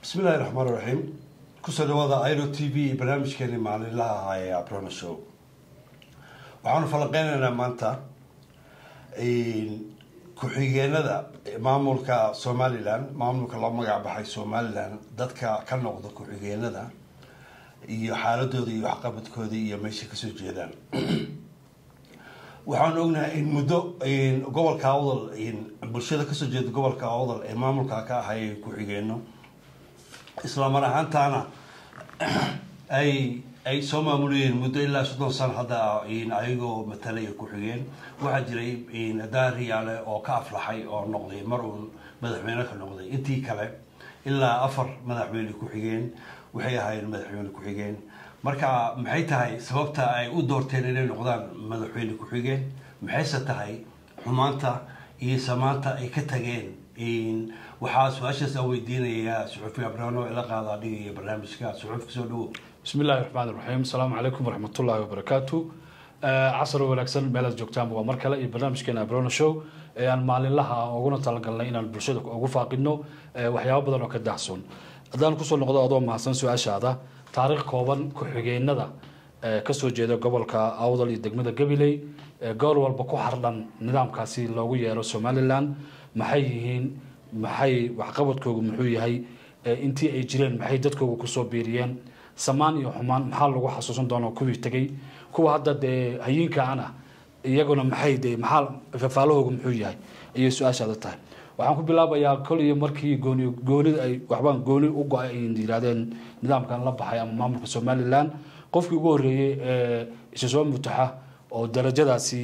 bismillahi raxmaan raxiim kusoo dhawaada iro t v iyo barnaamijkeeni maalinlaha ahaa ee abrona show waxaanu falanqeynaynaa maanta ku-xigeenada maamulka somalilan maamulka loo magac baxay somalilan dadka ka noqda ku-xigeenada iyo xaaladooda iyo waxqabadkooda iyo meeshay kasoo jeedaan waxaan ognahay in muddo gobolka awdal bulshada kasoo jeeda gobolka awdal ee maamulka ka ahay ku-xigeeno islamar ahaantaana ay ay soo maamulayeen muddo ilaa soddon sano hadda ayagoo matalaya ku-xigeen waxaa jiray daariyaale oo ka aflaxay oo noqday mar uun madaxweyne ka noqday intii kale ilaa afar madaxweyne ku-xigeen waxay ahaayeen madaxweyne ku-xigeen marka maxay tahay sababta ay u doorteen inay noqdaan madaxweyne ku-xigeen maxayse tahay xumaanta iyo samaanta ay ka tageen waxaa su-aashaas aan weydiinayaa suxuufi abrano ila qaadaa dhigaya barnaamijka suxuuf kasoo dhawo bismi illahi raxmaan iraxiim asalaamu calaykum waraxmatullahi wabarakaatu casar wanaagsan meelaad joogtaan waa mar kale iyo barnaamijkeena abrona show ee aan maalinlaha uguna talagalnay inaan bulshada ugu faaqidno waxyaabo badan oo ka daahsoon haddaan kusoo noqdo adoo mahadsan su-aashaada taariikh kooban ku-xigeenada kasoo jeeda gobolka awdal iyo degmada gabiley goor walba ku xardhan nidaamkaasi loogu yeero somalilan maxay yihiin maxay waxqabadkoogu muxuu yahay intii ay jireen maxay dadkooga kusoo biiriyeen samaan iyo xumaan maxaa lagu xasuusan doona kuwii tegay kuwa hadda dee hayiinkaana iyaguna maxay de maxaa fafaalahooga muxuu yahay ayay su-aashaada tahay waxaan ku bilaabayaa kol iyo markii gooni goonida ay waxbaan gooni u go-ay ay yidhaahdeen nidaamkan la baxay ama maamulka somalilan qofkii ugu horreeyey ee isa soo mutaxa oo darajadaasi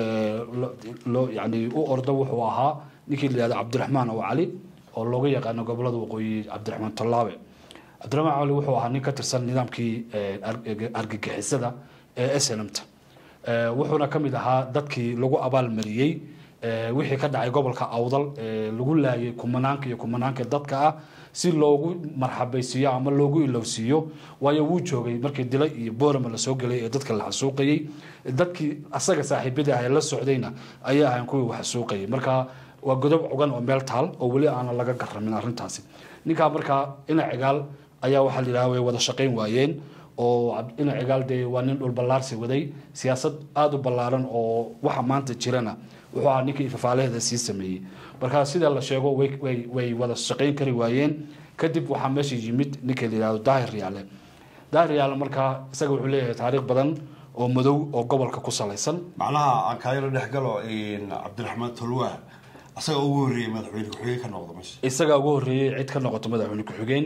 loo yani u ordo wuxuu ahaa ninkii la yihahdo cabdiraxmaan oo cali oo looga yaqaano gobolada waqooyi cabdiraxmaan tallaabe cabdiraxmaan cali wuxuu ahaa nin ka tirsan nidaamkii argagixisada ee snmta wuxuuna ka mid ahaa dadkii lagu abaalmariyey wixii ka dhacay gobolka awdal lagu laayay kumanaanka iyo kumanaanka dadka ah si loogu marxabaysiiyo ama loogu ilowsiiyo waayo wuu joogay markii dila iyo boorama lasoo gelay ee dadka la xasuuqayey dadkii asaga saaxiibadii ah ee la socdayna ayay ahayn kuwii wax xasuuqayay marka waa godob cugan oo meel taal oo weli aana laga garamin arrintaasi ninkaa markaa ina cigaal ayaa waxaa la yidhaha way wada shaqayn waayeen oo ina cigaal dee waa nin dhul ballaarsi waday siyaasad aada u ballaaran oo waxa maanta jirana wuxuu ahaa ninkii fafaalaheeda sii sameeyey markaa sida la sheego way way wada shaqayn kari waayeen kadib waxaa meesha yimid ninka la yihahdo daahir yaale daahir yaale markaa isaga wuxuu leeyahay taariikh badan oo madow oo gobolka ku salaysan macnaha aan kaayaro dhex galo cabdiraxmaan tolwaa asaga ugu horreeyey madaxweyne ku-xigeen ka noqdo meesha isagaa ugu horreeyey cid ka noqoto madaxweyne ku-xigeen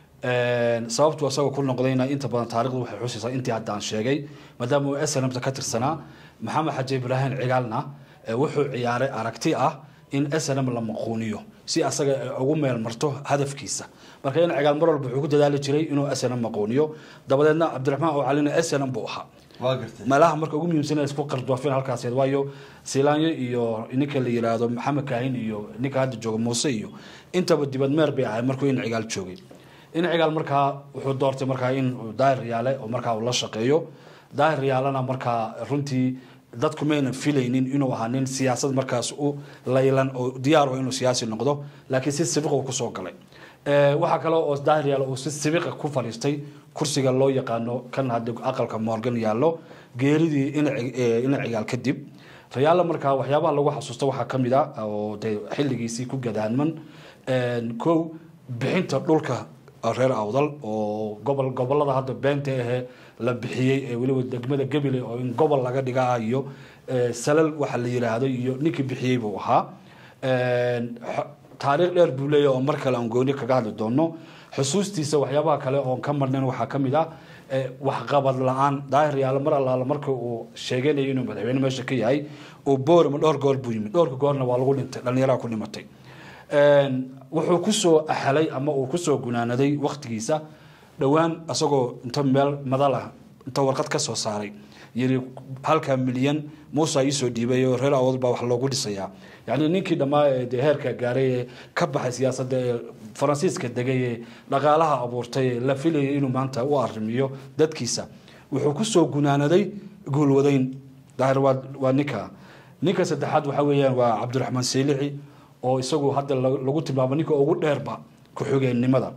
sababtu isagoo ku noqdayna inta badan taarikhdu waxay xusaysaa intii hadda aan sheegay maadaama uu snmta ka tirsanaa maxamed xaji ibraahim cigaalna wuxuu ciyaaray aragti ah in snm la maquuniyo si asaga ugu meel marto hadafkiisa marka in cigaal mar walba wuxuu ku dadaali jiray inuu snm maquuniyo dabadeedna cabdiraxmaan oo calina snm buu ahaa waa gartay meelaha marka ugu muhiimsan isku qardoofeen halkaas waayo siilaanyo iyo ninka la yiraahdo maxamed kaahin iyo ninka hadda jooga muuse iyo intaba dibad meer bay ahay markuu in cigaal joogay in cigaal markaa wuxuu doortay markaa in daahir yaale oo markaa uu la shaqeeyo daahir yaalena markaa runtii dadku maynan filaynin inuu ahaa nin siyaasad markaas u laylan oo diyaar o inuu siyaasi noqdo laakiin si sibiq uu kusoo galay waxaa kale oo daahir yaale uu si sibiqa ku fadhiistay kursiga loo yaqaano kan hadda aqalka morgan yaallo geeridii ina cigaal kadib rayaalla markaa waxyaabaha lagu xasuusta waxaa ka mid a oo de xilligiisii ku gadaanman kow bixinta dhulka reer awdal oo gobol gobolada hadda beenta ahee la bixiyey ee weliba degmada gebile oo in gobol laga dhigaa iyo salal waxa la yiraahdo iyo ninkii bixiyey buu ahaa taariikh dheer buu leeyahy oo mar kale aan gooni kaga hadli doono xusuustiisa waxyaabaha kale oon ka marnayn waxaa ka mid ah waxqabad la-aan daahir yaale mar allaala marka uu sheeganayo inuu madaxweyne meesha ka yahay uu boorama dhowr goor buu yimid dhowrka goorna waa lagu dhintay dhallinyaraha ku dhimatay wuxuu kusoo axalay ama uu kusoo gunaanaday waktigiisa dhowaan isagoo inta meel madalah inta warqad ka soo saaray yiri halkaa milyan muusa iisoo dhiibay oo reer awood baa wax loogu dhisayaa yacni ninkii dhammaa ee dee heerka gaaray ee ka baxay siyaasadda ee faransiiska degay ee dhaqaalaha abuurtay ee la filayay inuu maanta u arrimiyo dadkiisa wuxuu kusoo gunaanaday guulwadayn daahir waa waa ninka ninka saddexaad waxa weeyaan waa cabdiraxmaan seylici oo isagu hadda lagu tilmaamo ninka ugu dheerba ku-xigeennimada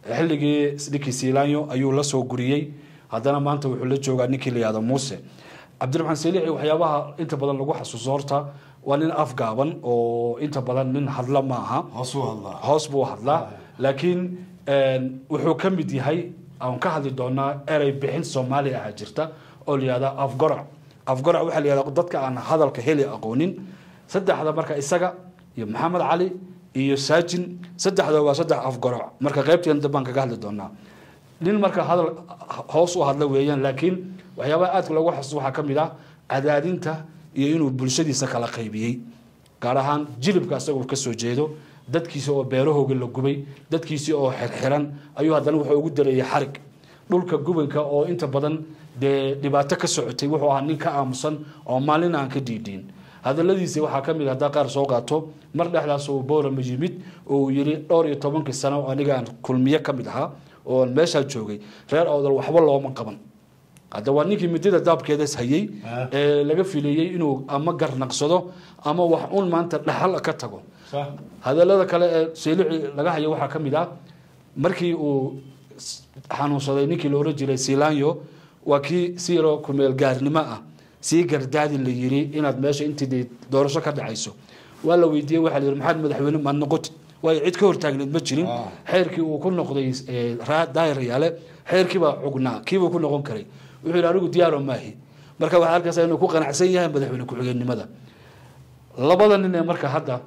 xilligii ninkii siilaanyo ayuu la soo guriyey haddana maanta wuxuu la joogaa ninkii la yihahdo muuse cabdiraxmaan saliixi waxyaabaha inta badan lagu xasuuso horta waa nin afgaaban oo inta badan nin hadla ma aha hoos u hadlaa hoos buu hadlaa laakiin wuxuu ka mid yahay aan ka hadli doonaa erey bixin soomaali aha jirta oo la yihahda afgoroc afgoroc waxaa la yihahda dadka aan hadalka heli aqoonin saddexda marka isaga iyo maxamed cali iyo saajin saddexda waa saddex afgoroc marka qaybteen dambaan kaga hadli doonaa nin marka hadal hoos u hadla weeyaan laakiin waxyaabaha aadka loogu xasuusto waxaa ka mid ah cadaadinta iyo inuu bulshadiisa kala qaybiyey gaar ahaan jilibka isagoo kasoo jeedo dadkiisi oo beerahooga la gubay dadkiisii oo xirxiran ayuu haddana wuxuu ugu dareeyay xarig dhulka gubanka oo inta badan dee dhibaato ka socotay wuxuu ahaa nin ka aamusan oo maalin aan ka dhiidhiin hadaladiisi waxaa ka mid haddaa qaar soo qaato mar dhexdaas uu boorama yimid oo uu yidhi dhowr iyo tobankii sano aniga aan kulmiye ka mid ahaa oo aan meeshaa joogay reer awdal waxba looma qaban hadda waa ninkii midida daabkeedas hayey ee laga filayey inuu ama garnaqsado ama wax un maanta dhaxal ka tago hadalada kale ee seelici laga hayo waxaa ka mid ah markii uu xanuunsaday ninkii la oran jiray silanyo waa kii si yaroo kumeel gaarnimo ah sii gardaadi la yiri inaad meesha intii doorasho ka dhacayso waa la weydiiyey waxaa la yidhi maxaad madaxweyne maad noqoti waayo cid ka hortaagneed ma jirin xeerkii uu ku noqday daayir yaale xeerkii baa cugnaa kiibuu ku noqon karay wuxuu yidhi anigu diyaaro maahi marka waxaa arkaysaa inuu ku qanacsan yahay madaxweyne ku-xigeenimada labada nin ee marka hadda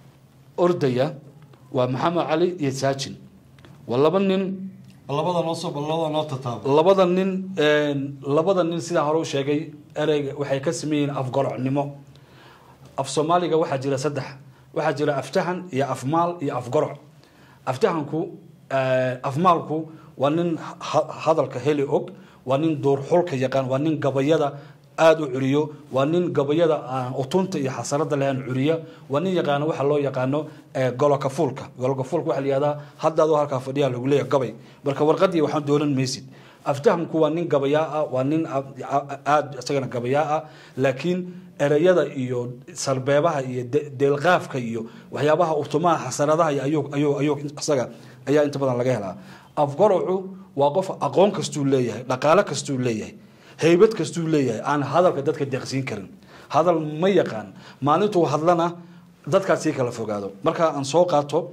ordaya waa maxamed cali iyo saajin waa laba nin labada noo soo labada noo tataaba labada nin labada nin sidaa hore u sheegay ereyga waxay ka sameeyihiin afgorocnimo af soomaaliga waxaa jira saddex waxaa jira aftahan iyo afmaal iyo afgoroc aftahanku afmaalku waa nin hadalka heli og waa nin duurxulka yaqaan waa nin gabayada aada u curiyo waa nin gabayada aan utunta iyo xasarada lahayn curiya waa nin yaqaano waxa loo yaqaano golokafuulka golokafuulka waxaa la yihahdaa haddaadoo halkaa fadhiyaa lagu leeyahay gabay marka warqadii waxaan doonan maysid aftahamku waa nin gabayaa ah waa nin aada isagana gabayaa ah laakiin ereyada iyo sarbeebaha iyo deelqaafka iyo waxyaabaha utumaha xasaradaha iyo ayuu ayuu isaga ayaa inta badan laga helaa afgorocu waa qof aqoon kastuu leeyahay dhaqaale kastuu leeyahay haybad kastuu leeyahay aan hadalka dadka deeqsiin karin hadal ma yaqaan maalintuu hadlana dadkaas sii kala fogaado marka aan soo qaato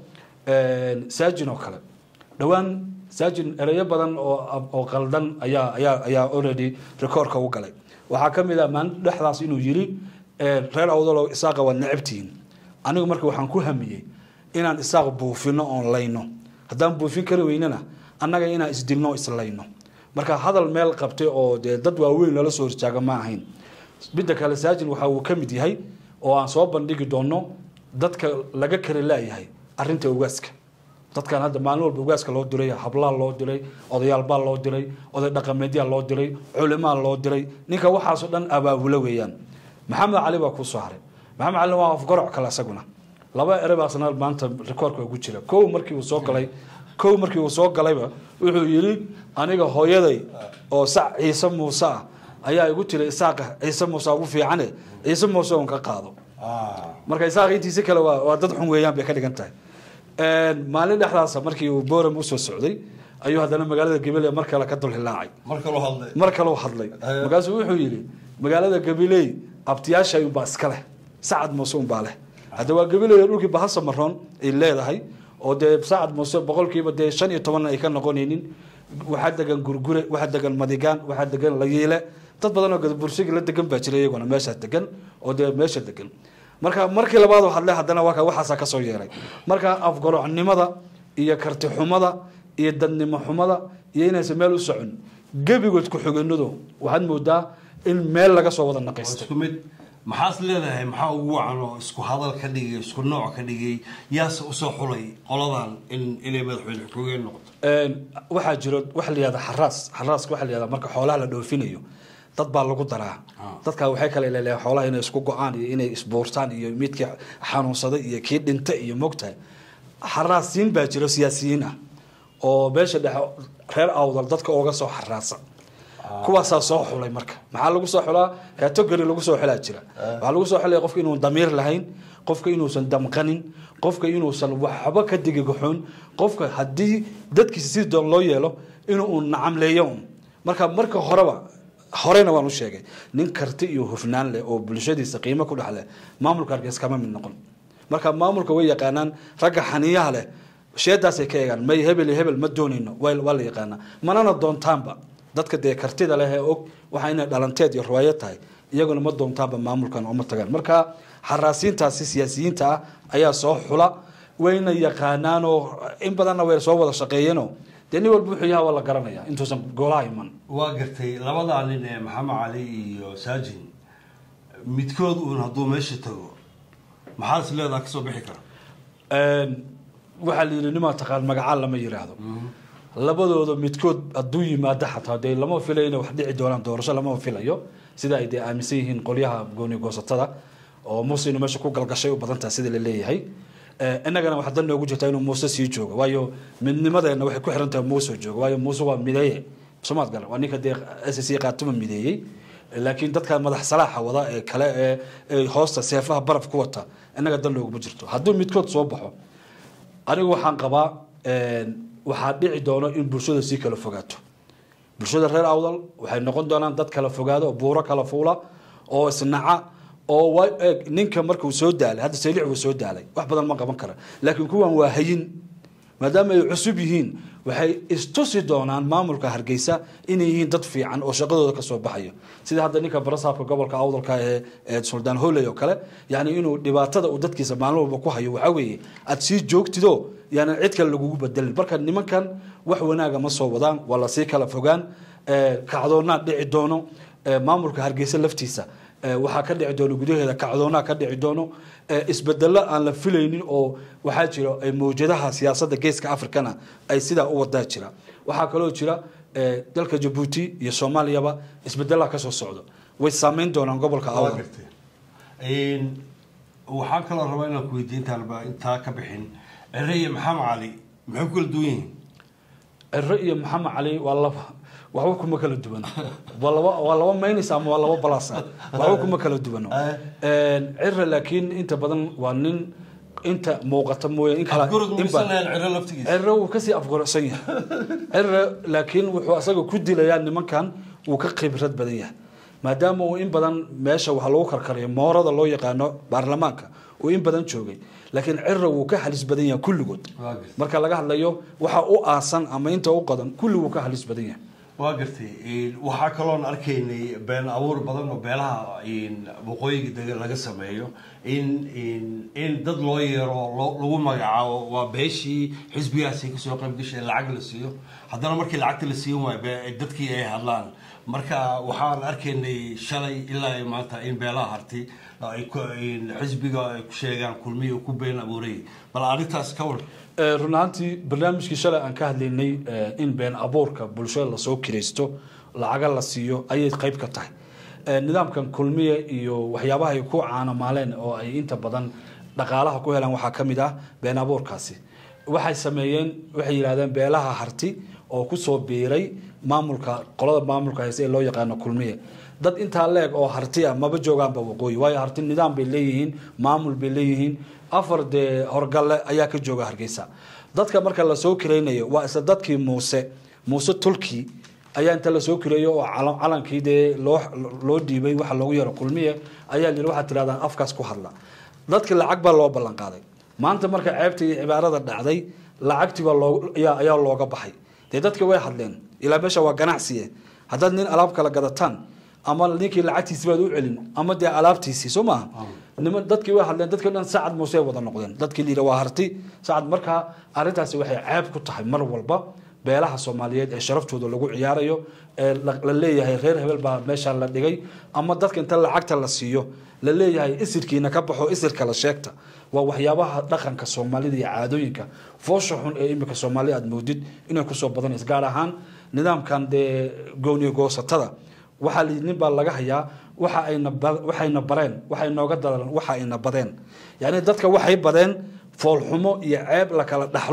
saajin oo kale dhowaan saajin ereyo badan oo qaldan ayaa ayaa ayaa already recordka u galay waxaa ka mid ah maalin dhexdaas inuu yiri reer awdalo isaaqa waad necabtihiin anigu marka waxaan ku hamiyey inaan isaaq buufino oon layno haddaan buufin kari weynana annaga inaan isdilno islayno marka hadal meel qabtay oo dee dad waaweyn lala soo horjaaga ma ahayn midda kale saajin waxa uu ka mid yahay oo aan soo bandhigi doono dadka laga kari laayahay arinta ugaaska dadkan hadda maalin walba ugaaska loo diray hablaa loo diray odayaalbaa loo diray oday dhaqameedyaa loo diray culimaa loo diray ninka waxaasoo dhan abaabulo weeyaan maxamed cali baa kusoo haray maxamed cali waa afgoroc kale isaguna laba erebaasna maanta rikoorka ugu jira kow markii uu soo galay kow markii uu soo galayba wuxuu yidhi aniga hooyaday oo sac ciise muuse ah ayaa igu tiri isaaqa ciise muuse ugu fiicane ciise muuse un ka qaado marka isaaqa intiisi kale waa waa dad xun weeyaan bay ka dhigan tahay maalin dhexdaasa markii uu boram usoo socday ayuu haddana magaalada gabiley mar kale ka dul hilaacay marka loo hadlay mar kaleu hadlay markaasuu wuxuu yidhi magaalada gabiley abtiyaasha unbaa iska leh sacad muuse unbaa leh hadda waa gabiley dhulkii bahasa maroon ay leedahay oo dee sacad muuse boqolkiiba dee shan iyo tobanna ay ka noqonaynin waxaa degan gurgure waxaa degan madigaan waxaa degan layiile dad badan oo gadabursigi la degan baa jira iyaguna meeshaa degan oo dee meesha degan marka markii labaad hadle haddana waa waxaasaa kasoo yeeray marka afgarocnimada iyo kartixumada iyo dadnimo xumada iyo inaysan meel u socon gebigood ku-xiganadu waxaad moodaa in meel laga soo wada naqaystay isku mid maxaas leedahay maxaa ugu wacan oo isku hadal ka dhigay isku nooc ka dhigay yaase usoo xulay qoladan in inay madaxweyne xogeen noqoto waxaa jiro waxa la yihahda xaraas xaraaska waxa la yihahda marka xoolaha la dhoofinayo dad baa lagu daraa dadka waxay kale leeleeyahay xoolaha inay isku go-aan iyo inay isbuurtaan iyo midkii xanuunsaday iyo kii dhintay iyo mogtahay xaraasiin baa jiro siyaasiyiin ah oo meesha dhexe reer awdal dadka uga soo xaraasa kuwaasaa soo xulay marka maxaa lagu soo xulaa category lagu soo xulaa jira waxaa lagu soo xulaya qofka inuu damiir lahayn qofka inuusan damqanin qofka inuusan waxba ka digigaxoon qofka haddii dadkiisa si doon loo yeelo inuu nacamleeyo un marka marka horeba horena waan u sheegay nin karti iyo hufnaan leh oo bulshadiisa qiimo ku dhex leh maamulka hargeysa kama mid noqon marka maamulka way yaqaanaan ragga xaniyaha leh sheedaasay ka eegaan may hebel iyo hebel ma doonayno waa waa la yaqaanaa manana doontaanba dadka dee kartida leh ee og waxa inay dhalanteed iyo riwaayad tahay iyaguna ma doontaanba maamulkan uma tagaan marka xaraasiintaasi siyaasiyiinta ah ayaa soo xula wayna yaqaanaanoo in badanna way soo wada shaqeeyeenoo dee nin walba wuxuu yaha waa la garanaya intuusan goolaha iman waa gartay labadaa nin ee maxamed cali iyo saajin midkood uun hadduu meesha tago maxaad is leedaha kasoo bixi kara waxaa la yidhi nimaa taqaan magacaan lama yiraahdo labadooda midkood hadduu yimaado xataa dee lama filayo inay wax dhici doonaan doorasho lama filayo sida ay dee aaminsan yihiin qolyaha gooni goosatada oo muuse inuu meesha ku galgashay u badan tahay sida la leeyahay innagana waxaa dan noogu jirtaa inuu muuse sii joogo waayo midnimadeenna waxay ku xiran tahay muuse joogo waayo muuse waa mideeye somaad galan waa ninka dee s c qaatuma mideeyey laakiin dadka madax salaaxa wada ee kale ee ee hoosta seefaha baraf ku wata innaga dan looguma jirto hadduu midkood soo baxo anigu waxaan qabaa waxaa dhici doono in bulshada sii kala fogaato bulshada reer awdal waxay noqon doonaan dad kala fogaado oo buuro kala fuula oo isnaca oo wa eeg ninka markuu soo daalay hadda saylic wuu soo daalay wax badan ma qaban kara laakiin kuwan waa hayin maadaama ay cusub yihiin waxay istusi doonaan maamulka hargeysa inay yihiin dad fiican oo shaqadooda kasoo baxayo sida hadda ninka barasaabka gobolka awdalka ee ee suldaan hooley oo kale yani inuu dhibaatada uu dadkiisa maalin walba ku hayo waxaa weeye aad sii joogtido yani cid kale lagugu bedelin marka nimankan wax wanaaga ma soo wadaan waa lasii kala fogaan kacdoonaa dhici doono maamulka hargeysa laftiisa waxaa ka dhici doono gudaheeda kacdoonaa ka dhici doono isbedelo aan la filaynin oo waxaa jira mawjadaha siyaasadda geeska africana ay sidaa u wadaa jira waxaa kaloo jira dalka jabuuti iyo soomaaliyaba isbedelaha kasoo socdo way saameyn doonaan gobolka waa awdal gartay waxaan kaloo rabaa inaan ku weydiin intaanba intaa ka bixin cere iyo maxamed cali maxay ku kala duwan yihiin ciro iyo maxamed cali waa laba waxba kuma kala duwano waa laba waa laba maynis ama waa laba balasa waxba kuma kala duwano ciro laakiin inta badan waa nin inta muuqata mooye in kala afgurud in ba- muisanayaan cere laftigiisa ciro wuu kasii afgorsan yahay ciro laakiin wuxuu asaga ku dilayaa nimankan wuu ka khibrad badan yahay maadaama uu in badan meesha waxa lagu karkariyo moorada loo yaqaano baarlamaanka uu in badan joogay laakiin ciro wuu ka halis badan yahay kulligood Waa gartay. marka laga hadlayo waxa u aasan ama inta u qadan kulli wuu ka halis badan yahay waa gartay waxaa kaloon arkaynay been abuur badan oo beelaha waqooyiga dega laga sameeyo in in in dad loo yeero loo- lagu magacaabo waa beeshii xisbigaasi kasoo qayb gashay lacag la siiyo haddana markii lacagta la siiyan waayo be- dadkii ay hadlaan marka waxaan arkaynay shalay ilaa iyo maanta in beelaha harti ay ku- in xisbiga ay ku sheegaan kulmiya ku been abuuray bal arrintaas ka war Eh, run ahaantii barnaamijkii shalay aan ka hadlaynay eh, in been abuurka bulshada lasoo kiraysto lacaga la siiyo ayay qayb ka tahay Eh, nidaamkan kulmiye iyo waxyaabaha ay ku caanamaaleen oo ay inta badan dhaqaalaha ku helaan waxaa ka mid ah been abuurkaasi waxay sameeyeen waxay yidhahdeen beelaha harti oo kusoo biiray maamulka qolada maamulka hayse ee loo yaqaano kulmiye dad intaa leeg oo harti ah maba joogaanba waqooyi waayo harti nidaam bay leeyihiin maamul bay leeyihiin afar dee horgalle ayaa ka jooga hargeysa dadka marka lasoo kiraynayo waa isla dadkii muuse muuse tulki ayaa inta lasoo kireeyo oo calan- calankii dee loo loo dhiibay waxa loogu yaro kulmiye ayaa la yidhi waxaad tirahdaan afkaas ku hadla dadki lacag baa loo ballan qaaday maanta marka ceebta iyo cibaarada dhacday lacagtii baa loo ayaa ayaa looga baxay dee dadki way hadleen ilaa meesha waa ganacsiye haddaad nin alaab kala gadataan ama ninkii lacagtiisi baad u celin ama dee alaabtiisii soo maaha niman dadkii way hadleen dadkii dhan sacad muuse wada noqdeen dadkii liira waa harti sacad markaa arrintaasi waxay ceeb ku tahay mar walba beelaha soomaaliyeed ee sharaftooda lagu ciyaarayo ee la la leeyahay reer hebel baa meesha la dhigay ama dadka inta lacagta la siiyo la leeyahay isirkiina ka baxo isirka la sheegta waa waxyaabaha dhaqanka soomaalida iyo caadooyinka foosha xun ee imika soomaalida aad moodid inay kusoo badanayso gaar ahaan nidaamkan dee gooniyo goosatada waxaa layidhi nin baa laga hayaa waxa ayna ba- waxayna bareen waxay nooga dadalan waxa ayna badeen yacni dadka waxay badeen foolxumo iyo ceeb la kala dhaxlo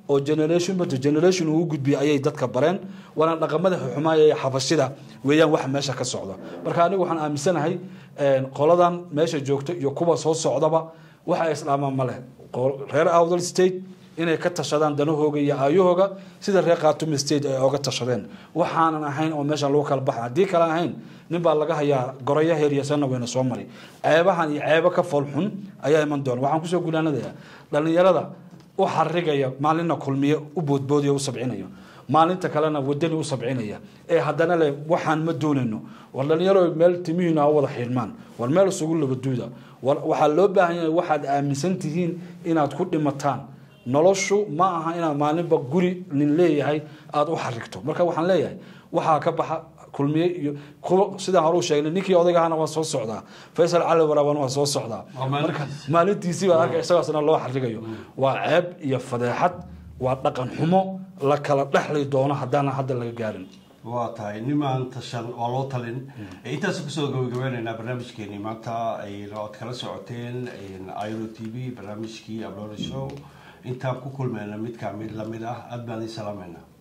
oo generation to generation ugu gudbiya ayay dadka bareen waana dhaqamada xumaaya ee xabashida weeyaan waxa meesha ka socda marka anigu waxaan aaminsanahay qoladan meesha joogta iyo kuwa soo socdaba waxa islaamaan ma leh reer outdal state inay ka tashadaan danahooga iyo aayahooga sida reer khatumi state ay oga tashadeen waxaanan ahayn oo meeshan lagu kala baxa haddii kale ahayn nin baa laga hayaa goraya heeryasanna wayna soo mari ceebahan iyo ceebo ka foolxun ayaa iman doona waxaan kusoo gunaanadayaa dhalinyarada u xarigaya maalinna kulmiye u boodboodiya u sabcinayo maalinta kalena wadani u sabcinaya ee haddana le waxaan ma doonayno war dhalinyaro meel timihiina ha wada xiirmaan war meel isugu labaduuda waxaa loo baahan yahay waxaad aaminsan tihiin inaad ku dhimataan noloshu ma aha inaad maalinba guri nin leeyahay aada u xarigto marka waxaan leeyahay waxaa ka baxa kulmiye iyo sidaan hore u sheegnay ninkii odaygahana waa soo socdaa faysal cali waraaban waa soo socdaa marka maalintiisii baa arka isagaasna loo xarigayo waa ceeb iyo fadeexad waa dhaqan xumo la kala dhexli doono haddana hadda laga gaarin waa tahay nimaan tashan waa loo talin intaas kusoo gabagabeynaynaa barnaamijkeeni maanta oad kala socoteen iro t v barnaamijkii ablona show intaan ku kulmeyna midkaa mid lamid ah aad baan idin salaameynaa